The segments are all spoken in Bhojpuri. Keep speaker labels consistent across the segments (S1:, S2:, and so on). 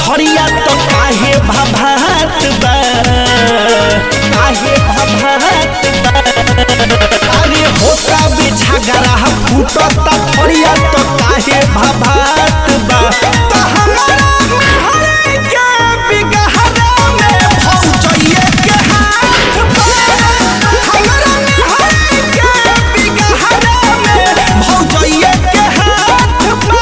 S1: थरिया तो काहे भभात बा काहे भभात बा अरे होता भी झगड़ा फूटता थरिया तो काहे भभात बा तो हमारा हरे के बिगहरा में भौजइए के हाथ बा हमारा हरे के बिगहरा में भौजइए के हाथ बा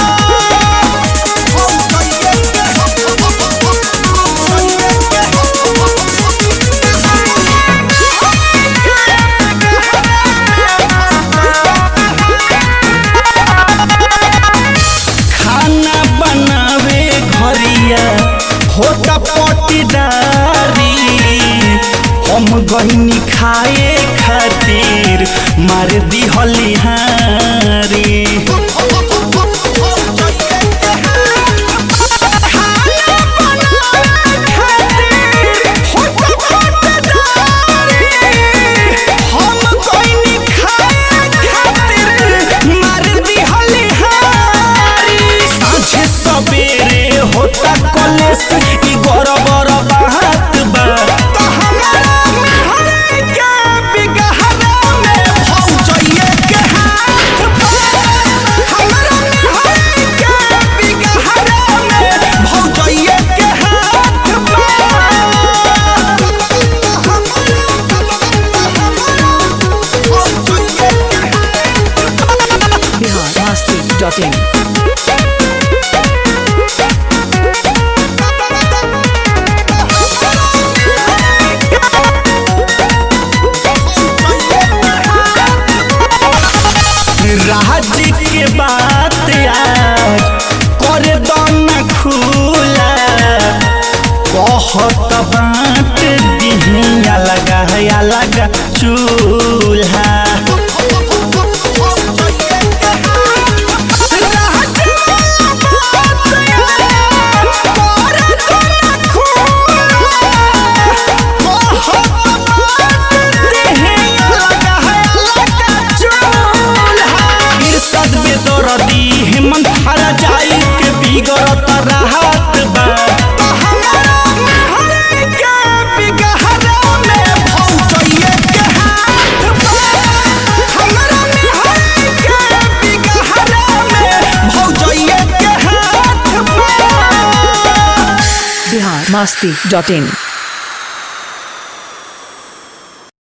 S1: खाना बनावे घरिया होता पटीदारी हम गहनी खाए खातिर मार दिहली हारी सबेरे होता कॉलेज ई गौर बड़ बात बा तो हमारा हरे के बिगहरा में भौजइए के हाथ बा हमारा हरे के बिगहरा में भौजइए के हाथ
S2: biharmasti.in
S1: राज के बात आज कर दन खुला कहत बात दिहिया लगा है लगा चूल्हा इरशाद बेदरदी हेमंत हरा जाई के बिगड़त रहत बा तो हमारा हरे के बिगहरा में भौजइए के हाथ बा हमारा हरे के बिगहरा में भौजइए के हाथ बा
S2: biharmasti.in